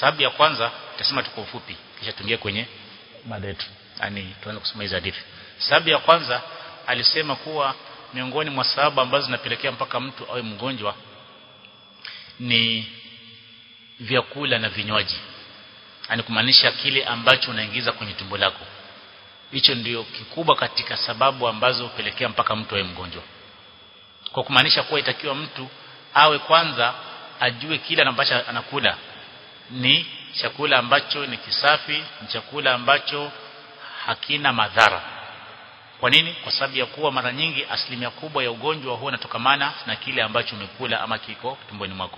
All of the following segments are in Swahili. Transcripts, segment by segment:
sababu ya kwanza tutasema tu kwa ufupi kisha tuingie kwenye mada yetu yani tuanze kusoma hizo hadithi sababu ya kwanza alisema kuwa miongoni mwa sababu ambazo zinapelekea mpaka mtu awe mgonjwa ni vyakula na vinywaji yani kumaanisha kile ambacho unaingiza kwenye tumbo lako hicho ndio kikubwa katika sababu ambazo hupelekea mpaka mtu awe mgonjwa kwa kumaanisha kuwa itakiwa mtu awe kwanza ajue kile ambacho anakula ni chakula ambacho ni kisafi ni chakula ambacho hakina madhara kwa nini kwa sababu ya kuwa mara nyingi asilimia kubwa ya ugonjwa huwa unatokamana na kile ambacho umekula ama kiko tumboni mwako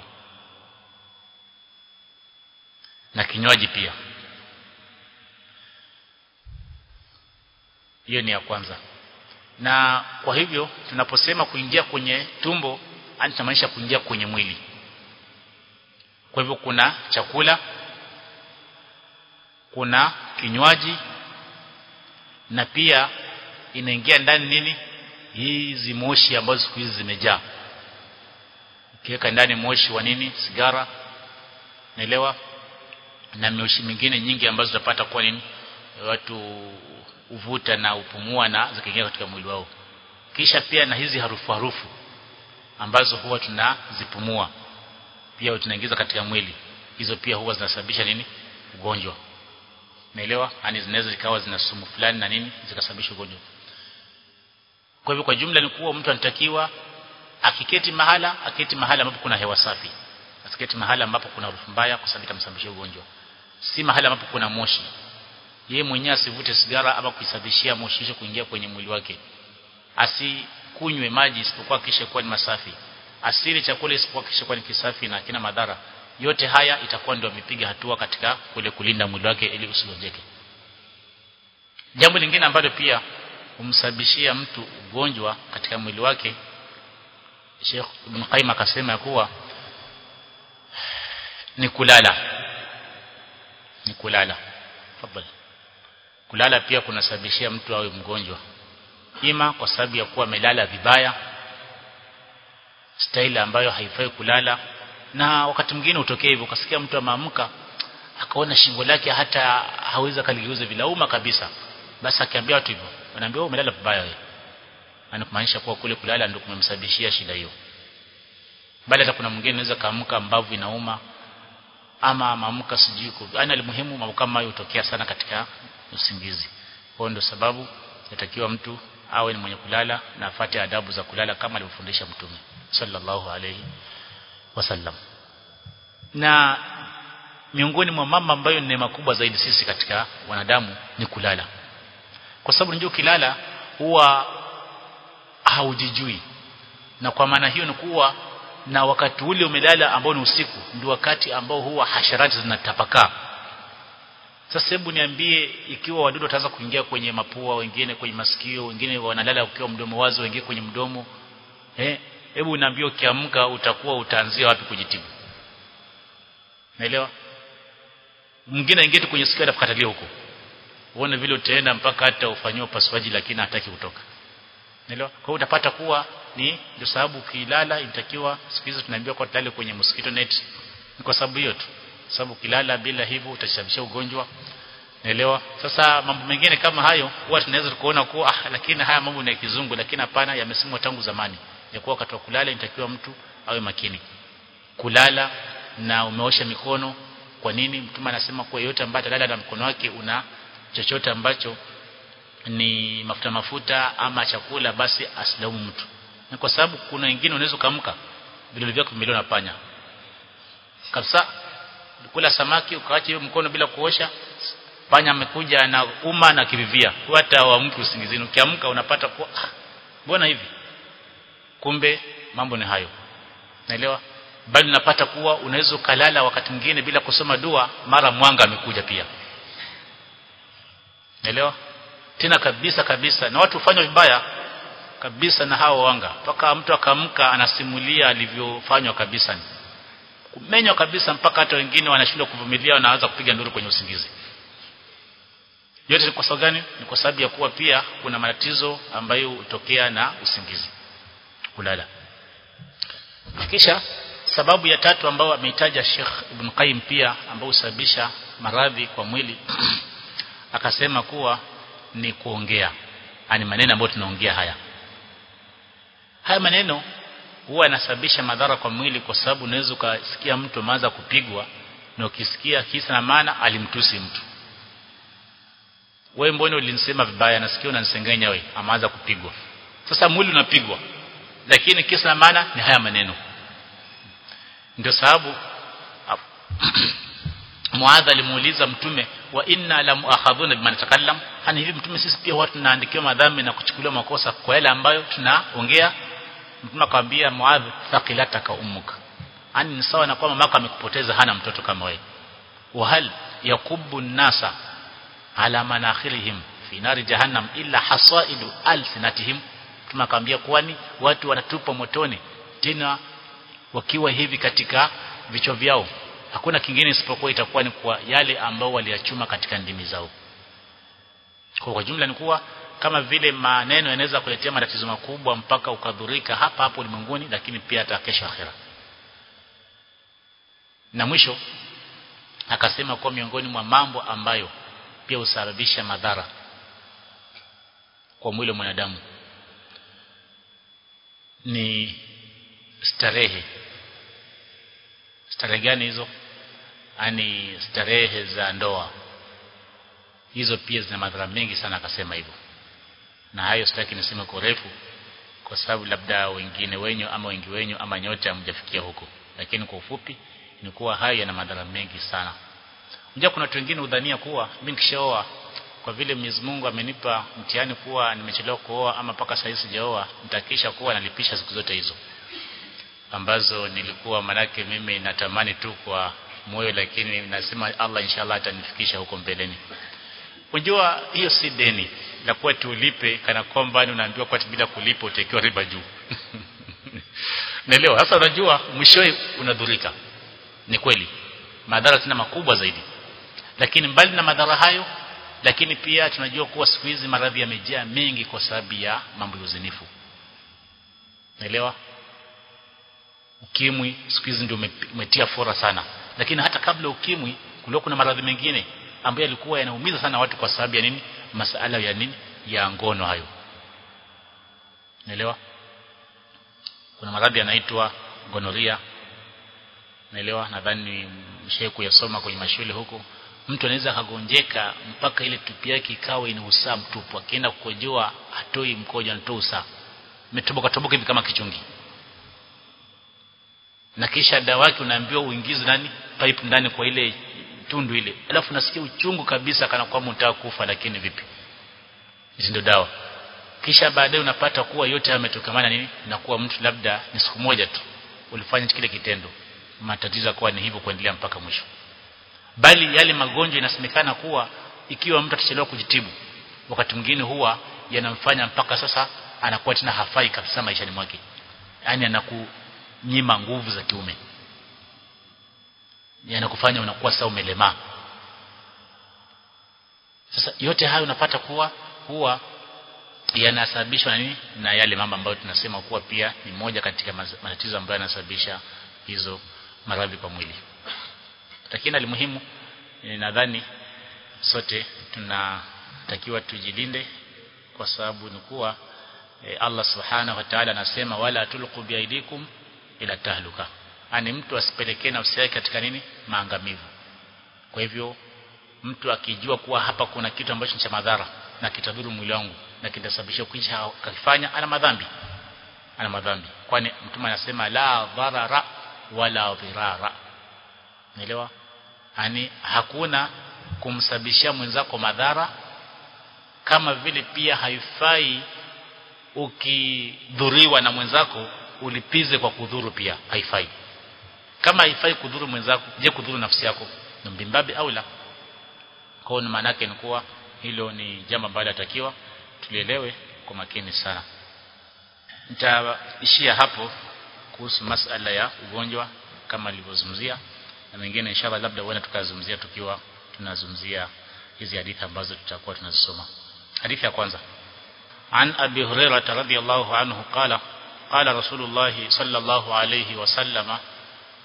na kinywaji pia hiyo ni ya kwanza na kwa hivyo tunaposema kuingia kwenye tumbo tunamaanisha kuingia kwenye mwili kwa hivyo kuna chakula kuna kinywaji na pia inaingia ndani nini hizi moshi ambazo siku hizi zimejaa ukiweka ndani moshi wa nini sigara naelewa na moshi mingine nyingi ambazo utapata kwa nini watu uvuta na upumua na zikiingia katika mwili wao kisha pia na hizi harufu harufu ambazo huwa tunazipumua pia tunaingiza katika mwili hizo pia huwa zinasababisha nini ugonjwa naelewa yani zinaweza zikawa zina sumu fulani na nini zikasababisha ugonjwa kwa hivyo kwa jumla ni kuwa mtu anatakiwa akiketi mahala aketi mahala ambapo kuna hewa safi asiketi mahala ambapo kuna harufu mbaya kwa sababu itamsababishia ugonjwa si mahala ambapo kuna moshi yeye mwenyewe asivute sigara ama kuisababishia moshi hicho kuingia kwenye mwili wake asikunywe maji isipokuwa kisha kuwa ni masafi asili chakula isipokuwa kisha kuwa ni kisafi na kina madhara yote haya itakuwa ndio amepiga hatua katika kule kulinda mwili wake ili usigonjeke jambo lingine ambalo pia humsababishia mtu ugonjwa katika mwili wake Sheikh Ibn Qayyim akasema ya kuwa ni kulala ni kulala tafadhali kulala pia kunasababishia mtu awe mgonjwa ima kwa sababu ya kuwa amelala vibaya staili ambayo haifai kulala na wakati mwingine utokee hivyo ukasikia mtu ameamka akaona shingo lake hata hawezi kaligeuza vilauma kabisa basi akiambia watu hivyo wanaambia wewe umelala vibaya wewe anakumaanisha kuwa kule kulala ndio kumemsababishia shida hiyo bali hata kuna mwingine anaweza kaamka mbavu inauma ama maamka sijui yani alimuhimu mambo kama hayo hutokea sana katika usingizi kwa ndio sababu inatakiwa mtu awe ni mwenye kulala na afate adabu za kulala kama alivyofundisha mtume sallallahu alayhi wasallam na miongoni mwa mambo ambayo ni neema kubwa zaidi sisi katika wanadamu ni kulala kwa sababu unajua kilala huwa haujijui na kwa maana hiyo ni kuwa na wakati ule umelala ambao ni usiku ndio wakati ambao huwa hasharati zinatapakaa sasa hebu niambie ikiwa wadudu wataanza kuingia kwenye mapua wengine kwenye masikio wengine wanalala ukiwa mdomo wazi wengine kwenye mdomo eh hebu niambie ukiamka utakuwa utaanzia wapi kujitibu naelewa mwingine aingie kwenye sikio atakatalia huko uone vile utaenda mpaka hata ufanyiwe upasuaji lakini hataki kutoka naelewa kwa hiyo utapata kuwa ni ndio sababu ukilala inatakiwa siku hizo tunaambiwa kwa tulale kwenye mosquito net ni kwa sababu hiyo tu sababu ukilala bila hivyo utasababisha ugonjwa naelewa sasa mambo mengine kama hayo huwa tunaweza kuona kuwa ah, lakini haya mambo ni ya kizungu lakini hapana yamesemwa tangu zamani ya kuwa wakati wa kulala inatakiwa mtu awe makini kulala na umeosha mikono kwa nini mtume anasema kuwa yote ambaye atalala na mkono wake una chochote ambacho ni mafuta mafuta ama chakula basi asilaumu mtu ni kwa sababu kuna wengine unaweza kuamka vidole vyako vimeliwa na panya kabisa kula samaki ukaacha hiyo mkono bila kuosha panya amekuja na uma na kirivia hata waamke usingizini ukiamka unapata kwa mbona hivi kumbe mambo ni hayo naelewa bali unapata kuwa unaweza ukalala wakati mwingine bila kusoma dua mara mwanga amekuja pia naelewa tena kabisa kabisa na watu hufanya vibaya kabisa na hao wanga mpaka mtu akamka anasimulia alivyofanywa kabisa kumenywa kabisa mpaka hata wengine wanashindwa kuvumilia wanaanza kupiga nduru kwenye usingizi yote ni kwa sababu gani ni kwa sababu ya kuwa pia kuna matatizo ambayo hutokea na usingizi kulala kisha sababu ya tatu ambayo ameitaja Sheikh Ibn Qayyim pia ambayo husababisha maradhi kwa mwili akasema kuwa ni kuongea ani maneno ambayo tunaongea haya haya maneno huwa yanasababisha madhara kwa mwili kwa sababu unaweza ukasikia mtu ameanza kupigwa na ukisikia kisa na maana alimtusi mtu wewe mbona ulinisema vibaya nasikia unanisengenya wewe ameanza kupigwa sasa mwili unapigwa lakini kisa na maana ni haya maneno ndio sababu Muadha alimuuliza mtume wa inna la muakhadhuna bima natakallam hani hivi mtume sisi pia watu tunaandikiwa madhambi na kuchukuliwa makosa kwa yale ambayo tunaongea mtume akamwambia Muadh thaqilataka ummuka ani ni sawa na kwamba mama amekupoteza hana mtoto kama wewe wa hal yakubbu nasa ala manakhirihim fi nari jahannam illa hasaidu alsinatihim mtume akamwambia kwani watu wanatupa motoni tena wakiwa hivi katika vichwa vyao hakuna kingine isipokuwa itakuwa ni kwa yale ambao waliyachuma katika ndimi zao kwa, kwa jumla ni kuwa kama vile maneno yanaweza kuletea matatizo makubwa mpaka ukadhurika hapa hapo ulimwenguni lakini pia hata kesho akhera na mwisho akasema kwa miongoni mwa mambo ambayo pia husababisha madhara kwa mwili wa mwanadamu ni starehe starehe gani hizo ani starehe za ndoa hizo pia zina madhara mengi sana akasema hivyo na hayo sitaki niseme kwa urefu kwa sababu labda wengine wenyu ama wengi wenyu ama nyote hamjafikia huko lakini kwa ufupi ni kuwa hayo yana madhara mengi sana unajua kuna watu wengine udhania kuwa mimi nikishaoa kwa vile Mwenyezi Mungu amenipa mtihani kuwa nimechelewa kuoa ama mpaka sasa sijaoa nitakisha kuwa nalipisha siku zote hizo ambazo nilikuwa manake mimi natamani tu kwa moyo lakini nasema Allah inshallah atanifikisha huko mbeleni unajua hiyo si deni la kuwa tulipe kana kwamba unaambiwa kwa bila kulipa utakiwa riba juu naelewa sasa unajua mwishowe unadhurika ni kweli madhara tena makubwa zaidi lakini mbali na madhara hayo lakini pia tunajua kuwa siku hizi maradhi yamejaa mengi kwa sababu ya mambo ya uzinifu naelewa ukimwi siku hizi ndio umetia fora sana lakini hata kabla ukimwi kulikuwa kuna maradhi mengine ambayo yalikuwa yanaumiza sana watu kwa sababu ya nini masala ya nini ya ngono hayo naelewa kuna maradhi yanaitwa gonoria naelewa nadhani mshaye kuyasoma kwenye mashule huko mtu anaweza akagonjeka mpaka ile tupi yake ikawa ina usaa mtupu akienda kukojoa hatoi mkojo anatoa usaa umetoboka toboka hivi kama kichungi na kisha dawa yake unaambiwa uingize nani pipe ndani kwa ile tundu ile alafu nasikia uchungu kabisa kana kwamba unataka kufa lakini vipi hizi ndio dawa kisha baadaye unapata kuwa yote yametokamana nini na kuwa mtu labda ni siku moja tu ulifanya kile kitendo matatizo kwa ni hivyo kuendelea mpaka mwisho bali yale magonjwa inasemekana kuwa ikiwa mtu atachelewa kujitibu wakati mwingine huwa yanamfanya mpaka sasa anakuwa tena hafai kabisa maishani mwake yani anakunyima nguvu za kiume yanakufanya unakuwa sasa umelemaa sasa yote hayo unapata kuwa huwa yanasababishwa na nini na yale mambo ambayo tunasema kuwa pia ni moja katika matatizo ambayo yanasababisha hizo maradhi kwa mwili lakini alimuhimu nadhani sote tunatakiwa tujilinde kwa sababu ni kuwa e, Allah subhanahu wa ta'ala anasema wala tulqu biaidikum ila tahluka ani mtu asipelekee nafsi yake katika nini maangamivu kwa hivyo mtu akijua kuwa hapa kuna kitu ambacho ni cha madhara na kitadhuru mwili wangu na kitasababisha kuisha akifanya ana madhambi ana madhambi kwani mtume anasema la dharara wala dhirara Unaelewa? Yaani hakuna kumsababishia mwenzako madhara kama vile pia haifai ukidhuriwa na mwenzako ulipize kwa kudhuru pia haifai. Kama haifai kudhuru mwenzako, je kudhuru nafsi yako? Ni mbimbabi au la? Kwa hiyo maana yake ni kuwa hilo ni jambo ambalo latakiwa tulielewe kwa makini sana. Nitaishia hapo kuhusu masala ya ugonjwa kama nilivyozungumzia na mengine inshallah labda huenda tukazungumzia tukiwa tunazungumzia hizi hadithi ambazo tutakuwa tunazisoma hadithi ya kwanza an abi hurairah radhiyallahu anhu qala qala rasulullah sallallahu alayhi wasallama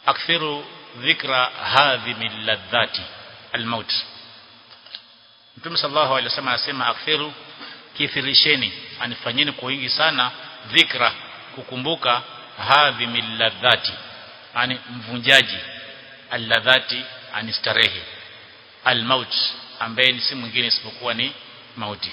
akthiru dhikra hadhimi ladhati almaut Mtume sallallahu alaihi wasallam anasema akthiru kithirisheni anifanyeni kwa wingi sana dhikra kukumbuka hadhimi ladhati ani mvunjaji alladhati ani starehe almaut ambaye ni si mwingine isipokuwa ni mauti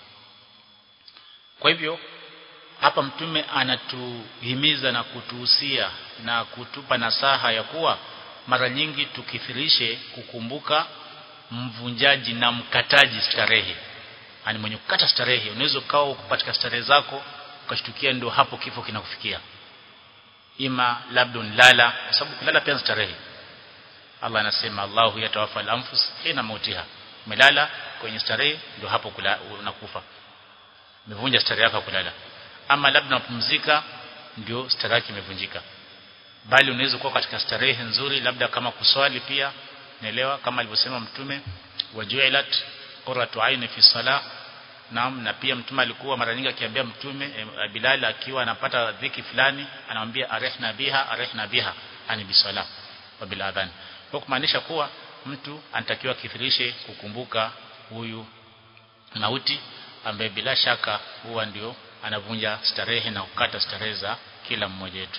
kwa hivyo hapa mtume anatuhimiza na kutuhusia na kutupa nasaha ya kuwa mara nyingi tukithirishe kukumbuka mvunjaji na mkataji starehe ani mwenye kukata starehe unaweza ukawa katika starehe zako ukashtukia ndio hapo kifo kinakufikia ima labda unlala kwa sababu kulala pia starehe Allah anasema Allahu yatawafa al-anfus hina mautiha umelala kwenye starehe ndio hapo kula, unakufa umevunja starehe yako kulala ama labda unapumzika ndio starehe yako imevunjika bali unaweza kuwa katika starehe nzuri labda kama kuswali pia naelewa kama alivyosema mtume wajuilat qurratu aini fi salah Naam na pia mtume alikuwa mara nyingi akiambia mtume e, Bilal akiwa anapata dhiki fulani anamwambia arihna biha arihna biha ani bisala wa bil adhan kwa kumaanisha kuwa mtu anatakiwa kithirishe kukumbuka huyu mauti ambaye bila shaka huwa ndio anavunja starehe na kukata starehe za kila mmoja wetu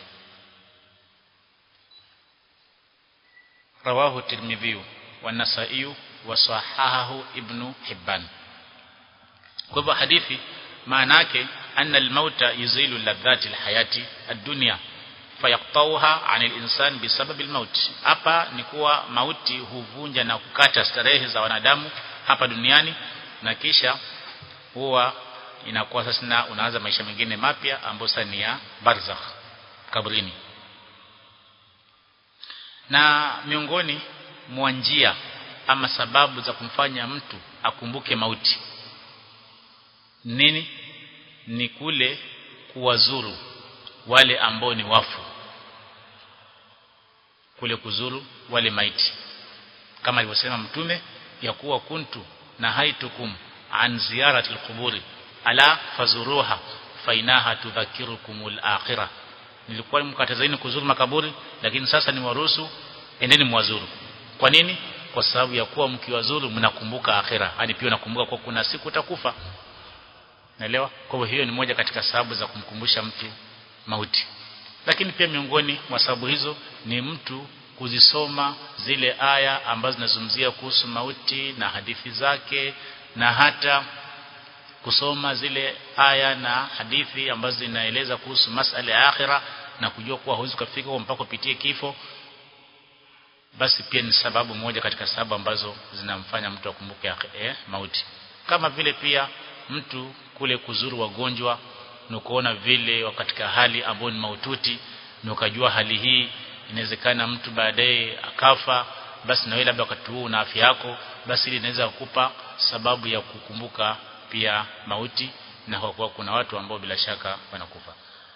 rawahu tirmidhi wa nasai wa sahahahu ibnu hibban kwa hivyo hadithi maana yake anna almauta yuzilu ladhati alhayati ad-dunya fayaqtauha anil insan bisababi almaut hapa ni kuwa mauti huvunja na kukata starehe za wanadamu hapa duniani na kisha huwa inakuwa sasa na unaanza maisha mengine mapya ambayo sasa ni ya barzakh kabrini na miongoni mwa njia ama sababu za kumfanya mtu akumbuke mauti nini ni kule kuwazuru wale ambao ni wafu kule kuzuru wale maiti kama alivyosema mtume ya kuwa kuntu na haitukum an ziyarati alquburi ala fazuruha fainaha tudhakirukumul akhirah nilikuwa mkatazeni kuzuru makaburi lakini sasa ni waruhusu endeni mwazuru kwa nini kwa sababu ya kuwa mkiwazuru mnakumbuka akhira hadi pia nakumbuka kwa kuna siku utakufa naelewa kwa hivyo hiyo ni moja katika sababu za kumkumbusha mtu mauti lakini pia miongoni mwa sababu hizo ni mtu kuzisoma zile aya ambazo zinazungumzia kuhusu mauti na hadithi zake na hata kusoma zile aya na hadithi ambazo zinaeleza kuhusu masala ya akhira na kujua kuwa huwezi kufika mpaka upitie kifo basi pia ni sababu moja katika sababu ambazo zinamfanya mtu akumbuke eh, mauti kama vile pia mtu kule kuzuru wagonjwa na kuona vile katika hali ambayo ni maututi na ukajua hali hii inawezekana mtu baadaye akafa basi na wewe labda wakati huu una afya yako basi ili inaweza kukupa sababu ya kukumbuka pia mauti na kwa kuwa kuna watu ambao bila shaka wanakufa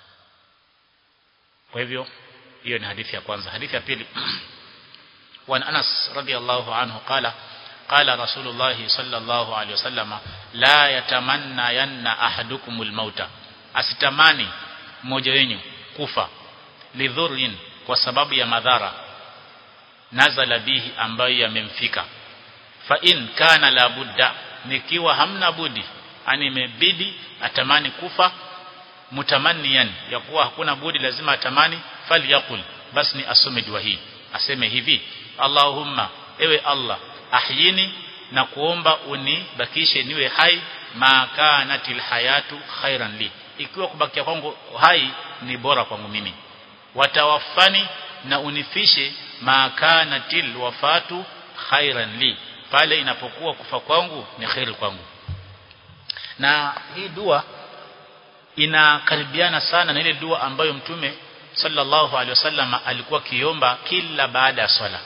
kwa hivyo hiyo ni hadithi ya kwanza hadithi ya pili وعن أنس رضي الله عنه قال قال رسول الله صلى الله عليه وسلم لا يتمنى ين أحدكم الموت asitamani mmoja wenu kufa lidhurin kwa sababu ya madhara nazala bihi ambayo yamemfika fa in kana la budda nikiwa hamna budi ani imebidi atamani kufa mutamanniyan ya kuwa hakuna budi lazima atamani falyakul basi ni asome dua hii aseme hivi Allahumma ewe Allah ahyini na kuomba unibakishe niwe hai ma kanatil hayatu khairan li ikiwa kubakia kwangu hai ni bora kwangu mimi watawafani na unifishe ma kanatil wafatu khairan li pale inapokuwa kufa kwangu ni khairi kwangu na hii dua inakaribiana sana na ile dua ambayo mtume sallallahu alaihi wasallam alikuwa kiomba kila baada ya swala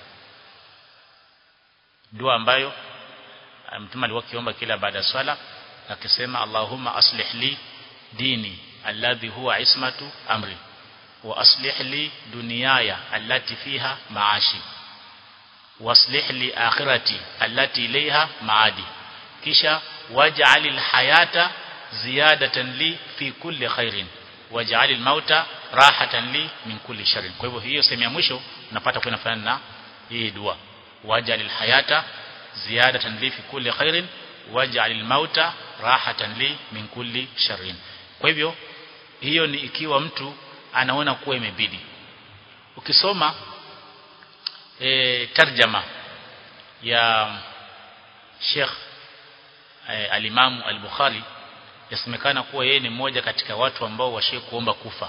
dua ambayo mtume alikuwa kiomba kila baada ya swala akisema Allahumma aslih li dini alladhi huwa ismatu amri wa aslih li dunyaya allati fiha maashi waslih li akhirati allati ilayha maadi kisha waj'al alhayata ziyadatan li fi kulli khairin waj'al almauta rahatan li min kulli sharrin kwa hivyo hiyo sehemu ya mwisho unapata kwa inafanana na hii dua wajalil hayata ziyadatan li fi kulli khairin wajalil mauta rahatan li min kulli sharrin kwa hivyo hiyo ni ikiwa mtu anaona kuwa imebidi ukisoma e, tarjama ya Sheikh e, al-Imam al-Bukhari yasemekana kuwa yeye ni mmoja katika watu ambao washe kuomba kufa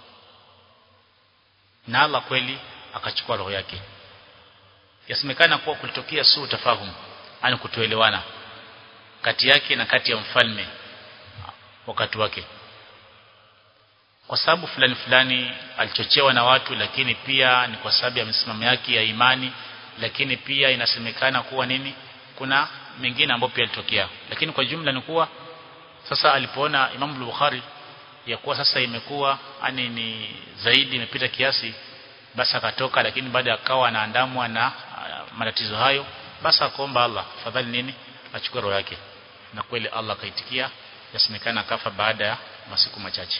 na Allah kweli akachukua roho yake yasemekana kuwa kulitokea suu tafahum ani kutoelewana kati yake na kati ya mfalme wakati wake kwa sababu fulani fulani alichochewa na watu lakini pia ni kwa sababu ya misimamo yake ya imani lakini pia inasemekana kuwa nini kuna mengine ambayo pia yalitokea lakini kwa jumla ni kuwa sasa alipoona Imam Bukhari ya kuwa sasa imekuwa ani ni zaidi imepita kiasi basi akatoka lakini baada akawa anaandamwa na uh, matatizo hayo basi akaomba Allah fadhali nini achukue roho yake na kweli Allah akaitikia yasemekana akafa baada ya masiku machache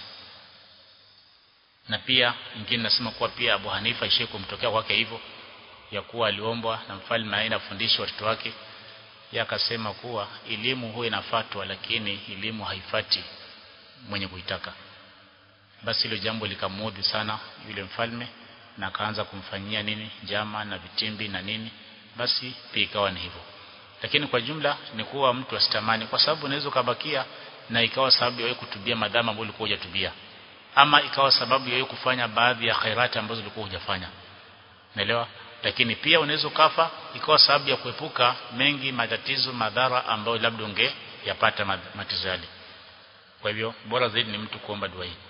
na pia ingine nasema kuwa pia Abu Hanifa ishe kumtokea kwake hivyo ya kuwa aliombwa na mfalme aende afundishe watoto wake ya akasema kuwa elimu huwa inafatwa lakini elimu haifati mwenye kuitaka basi hilo jambo likamudhi sana yule mfalme na akaanza kumfanyia nini jama na vitimbi na nini basi pia ikawa ni hivyo lakini kwa jumla ni kuwa mtu asitamani kwa sababu unaweza kubakia na ikawa sababu ya wewe kutubia madhama ambayo ulikuwa hujatubia ama ikawa sababu ya wewe kufanya baadhi ya khairati ambazo ulikuwa hujafanya naelewa lakini pia unaweza kafa ikawa sababu ya kuepuka mengi matatizo madhara ambayo labda ungeyapata matatizo yale kwa hivyo bora zaidi ni mtu kuomba dua hii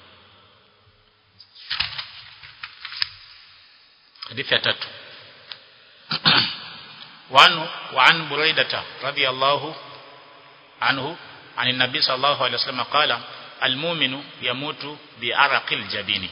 hadithi ya tatu وعن وعن بريدة رضي الله عنه عن النبي صلى الله عليه وسلم قال المؤمن يموت بعرق الجبين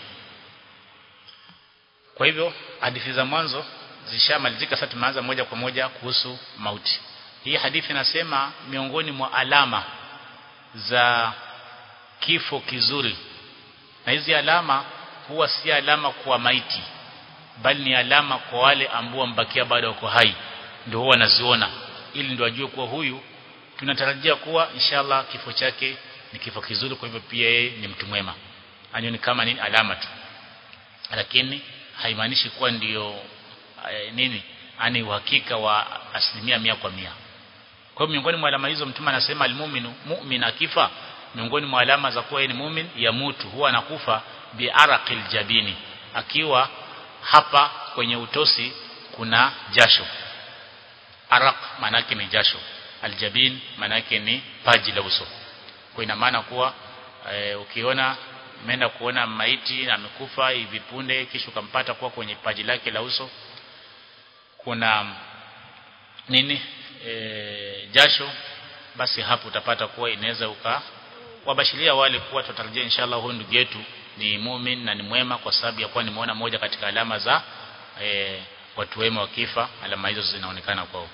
kwa hivyo hadithi za mwanzo zishamalizika sasa tumeanza moja kwa moja kuhusu mauti hii hadithi inasema miongoni mwa alama za kifo kizuri na hizi alama huwa si alama kwa maiti bali ni alama kwa wale ambao mbakia bado wako hai ndio huwa wanaziona ili ndio ajue kuwa huyu tunatarajia kuwa inshallah kifo chake ni kifo kizuri kwa hivyo pia yeye ni mtu mwema anyo ni kama nini alama tu lakini haimaanishi kuwa ndiyo e, nini ani uhakika wa asilimia mia kwa mia kwa hiyo miongoni mwa alama hizo mtume anasema almu'minu mu'min akifa miongoni mwa alama za kuwa yeye ni mu'min ya mutu huwa anakufa biaraqil jabini akiwa hapa kwenye utosi kuna jasho araq manake ni jasho aljabin manake ni paji la uso kwa ina maana kuwa e, ukiona umeenda kuona maiti amekufa hivi punde kisha ukampata kuwa kwenye paji lake la uso kuna nini e, jasho basi hapo utapata kuwa inaweza uka wabashiria wale kuwa tutarajia inshallah huyu ndugu yetu ni mumin na ni mwema kwa sababu ya kuwa nimeona moja katika alama za e, watu wema wakifa alama hizo zinaonekana kwao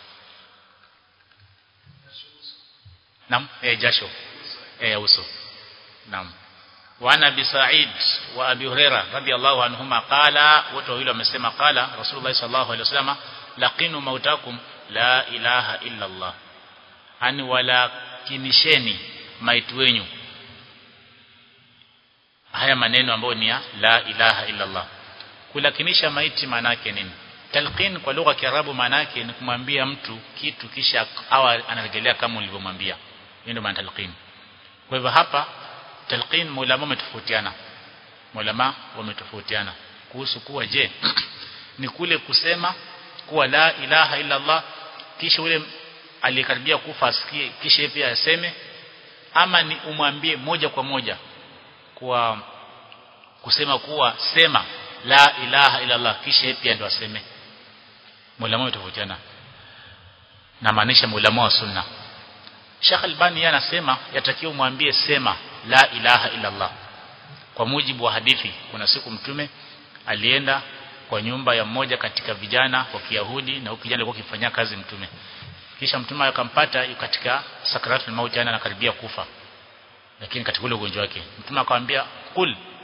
Naam, eh jasho. Eh uso. Naam. Wa Abi Sa'id wa Abi Huraira radhiyallahu anhuma qala wote wawili wamesema qala Rasulullah sallallahu alaihi wasallam laqinu mautakum la ilaha illa Allah. Ani wala kinisheni maitu wenyu. Haya maneno ambayo ni ya la ilaha illa Allah. Kulakinisha maiti maana yake nini? Talqin kwa lugha ya Kiarabu maana yake ni kumwambia mtu kitu kisha awa anarejelea kama ulivyomwambia. Hiyo ndio maana talqin. Kwa hivyo hapa talqin maulama wametofautiana. Maulama wametofautiana kuhusu kuwa je ni kule kusema kuwa la ilaha illa Allah kisha ule aliyekaribia kufa asikie kisha pia aseme ama ni umwambie moja kwa moja kwa kusema kuwa sema la ilaha illa Allah kisha pia ndo aseme maulama wametofautiana na maanisha maulama wa sunna Sheikh Albani yeye anasema yatakiwa umwambie sema la ilaha illa Allah kwa mujibu wa hadithi kuna siku mtume alienda kwa nyumba ya mmoja katika vijana wa Kiyahudi na huyo kijana alikuwa akifanyia kazi mtume kisha mtume akampata katika sakaratul mauti ana anakaribia kufa lakini katika ule ugonjwa wake mtume akamwambia kul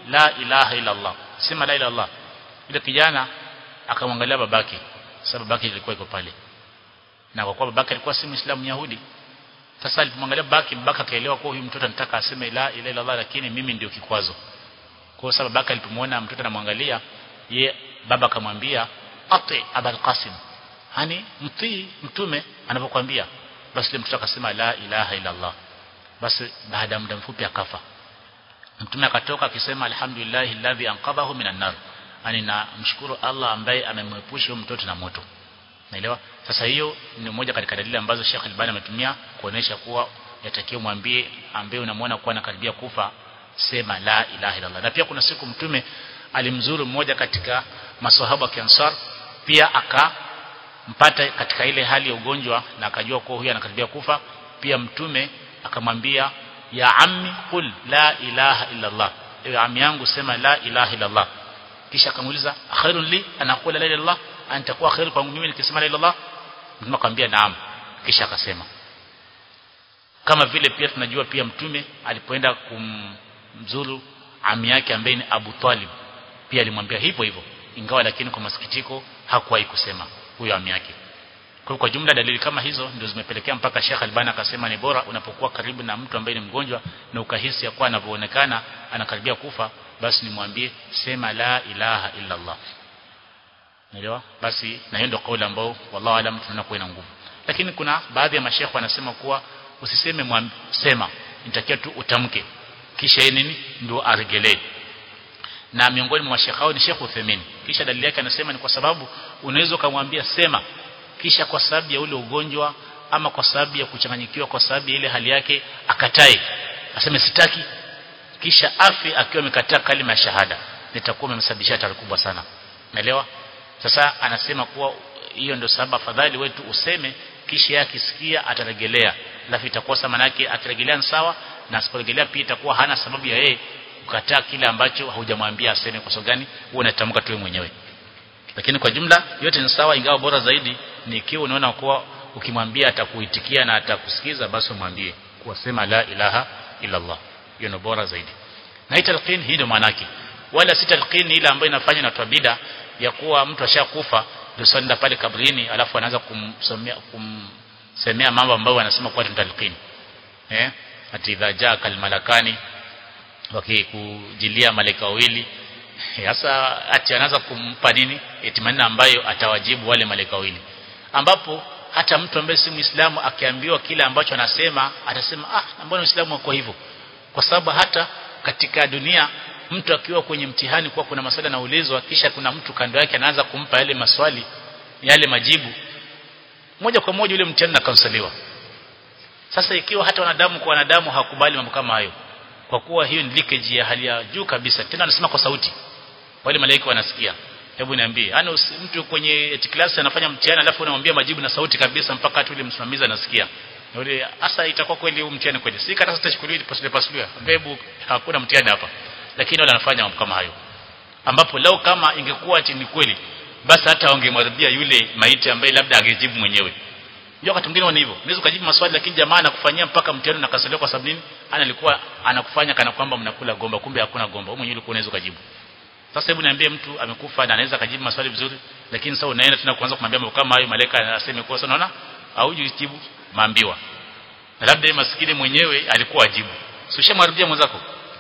la ilaha illa Allah sema la ilaha illallah yule kijana akamwangalia babake sababu babake ilikuwa iko pale na kwa kuwa babake alikuwa si muislamu yahudi sasa alipomwangalia babake babake akaelewa kwa huyu mtoto anataka aseme la ilaha illallah lakini mimi ndio kikwazo kwa sababu babake alipomwona mtoto anamwangalia ye baba akamwambia ati abul qasim hani mtii mtume anapokuambia basi yule mtoto akasema la ilaha illa Allah basi baada ya muda mfupi akafa mtume akatoka akisema alhamdulillahi alladhi anqadhahu minan nar ani na mshukuru Allah ambaye amemwepusha mtoto na moto naelewa sasa hiyo ni moja katika dalili ambazo Sheikh Albani ametumia kuonesha kuwa yatakiwa mwambie ambaye unamwona kuwa anakaribia kufa sema la ilaha illa Allah na pia kuna siku mtume alimzuru mmoja katika maswahaba wa Ansar pia akampata katika ile hali ya ugonjwa na akajua kuwa huyu anakaribia kufa pia mtume akamwambia ya ammi qul la ilaha illa Allah ewe ammi yangu sema la ilaha illa Allah kisha akamuuliza khairun li ana qula la ilaha illa Allah antakuwa khair kwangu mimi nikisema la ilaha illa Allah mtume akamwambia naam kisha akasema kama vile pia tunajua pia mtume alipoenda kumzuru ami yake ambaye ni Abu Talib pia alimwambia hivyo hivyo ingawa lakini kwa masikitiko hakuwahi kusema huyo ami yake kwa kwa jumla dalili kama hizo ndio zimepelekea mpaka Sheikh Albani akasema ni bora unapokuwa karibu na mtu ambaye ni mgonjwa na ukahisi ya kuwa anavyoonekana anakaribia kufa basi nimwambie sema la ilaha illa Allah Unaelewa? Basi na hiyo ndio kauli ambao wallahu alam tunaona kuwa ina nguvu. Lakini kuna baadhi ya mashekhe wanasema kuwa usiseme mwambi, sema nitakia tu utamke kisha yeye nini ndio aregelee na miongoni mwa mashekhe hao ni Sheikh Uthaymeen kisha dalili yake anasema ni kwa sababu unaweza kumwambia sema kisha kwa sababu ya ule ugonjwa ama kwa sababu ya kuchanganyikiwa kwa sababu ya ile hali yake akatae aseme sitaki kisha afi akiwa amekataa kalima ya shahada nitakuwa umemsababishia hatari kubwa sana naelewa sasa anasema kuwa hiyo ndio sababu afadhali wetu useme kisha yake akisikia ataregelea alafu itakuwa sama yake akiregelea ni sawa na asiporegelea pia itakuwa hana sababu ya yeye kukataa kile ambacho haujamwambia aseme kwa sababu gani wewe unatamka tu mwenyewe lakini kwa jumla yote ni sawa ingawa bora zaidi ni ikiwa unaona kuwa ukimwambia atakuitikia na atakusikiza basi umwambie kuwa sema la ilaha illa Allah hiyo ni bora zaidi na hii talqin hii ndio maana yake wala si talqin ile ambayo inafanya na tabida ya kuwa mtu ashakufa ndio sanda pale kabrini alafu anaanza kumsomea kumsemea mambo ambayo anasema kwa talqin eh ati idha jaa kalmalakani wakikujilia malaika wawili sasa ati anaanza kumpa nini etimanina ambayo atawajibu wale malaika wawili ambapo hata mtu ambaye si muislamu akiambiwa kile ambacho anasema atasema ah mbona uislamu wako hivyo kwa sababu hata katika dunia mtu akiwa kwenye mtihani kwa kuna maswali anaulizwa kisha kuna mtu kando yake anaanza kumpa yale maswali yale majibu moja kwa moja yule mtihani akansaliwa sasa ikiwa hata wanadamu kwa wanadamu hakubali mambo kama hayo kwa kuwa hiyo ni leakage ya hali ya juu kabisa tena anasema kwa sauti wale malaika wanasikia hebu niambie yani mtu kwenye class anafanya mtihani alafu unamwambia majibu na sauti kabisa mpaka hata yule msimamizi anasikia yule hasa itakuwa kweli huu mtihani kweli si kata sitachukuliwa pasule pasule hebu hakuna mtihani hapa lakini wale wanafanya mambo kama hayo ambapo leo kama ingekuwa ati ni kweli basi hata wangemwadhibia yule maiti ambaye labda angejibu mwenyewe ndio wakati mwingine wana hivyo unaweza kujibu maswali lakini jamaa anakufanyia mpaka mtihani unakasaliwa kwa sababu nini ana alikuwa anakufanya kana kwamba mnakula gomba kumbe hakuna gomba wewe mwenyewe ulikuwa unaweza kujibu sasa hebu niambie mtu amekufa na anaweza kujibu maswali vizuri lakini sasa unaenda tena kuanza kumwambia mambo kama hayo malaika anasema kwa sababu unaona haujijibu maambiwa na labda yeye maskini mwenyewe alikuwa ajibu sio shamwambia mwenzako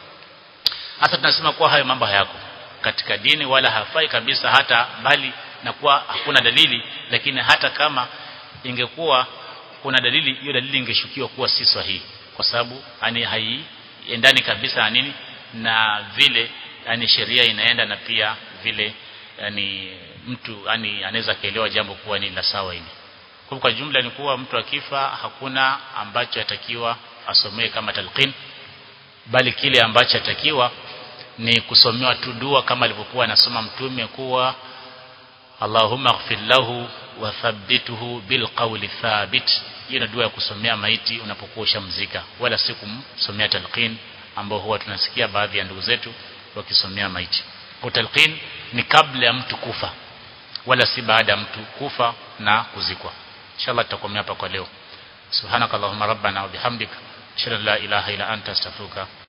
hasa tunasema kuwa hayo mambo hayako katika dini wala hafai kabisa hata bali na kuwa hakuna dalili lakini hata kama ingekuwa kuna dalili hiyo dalili ingeshukiwa kuwa si sahihi kwa sababu ani haiendani kabisa na nini na vile yani sheria inaenda na pia vile yani mtu yani anaweza kaelewa jambo kuwa ni la sawa hili kwa kwa jumla ni kuwa mtu akifa hakuna ambacho atakiwa asomee kama talqin bali kile ambacho atakiwa ni kusomewa tu dua kama alivyokuwa anasoma mtume kuwa Allahumma ighfir lahu wa thabbituhu bil qawli thabit hiyo ni dua ya kusomea maiti unapokuwa ushamzika wala si kumsomea talqin ambao huwa tunasikia baadhi ya ndugu zetu wakisomea maiti kwa talqin ni kabla ya mtu kufa wala si baada ya mtu kufa na kuzikwa inshallah tutakomea hapa kwa leo subhanakallahumma rabbana wa bihamdika ashhadu an la ilaha illa anta astaghfiruka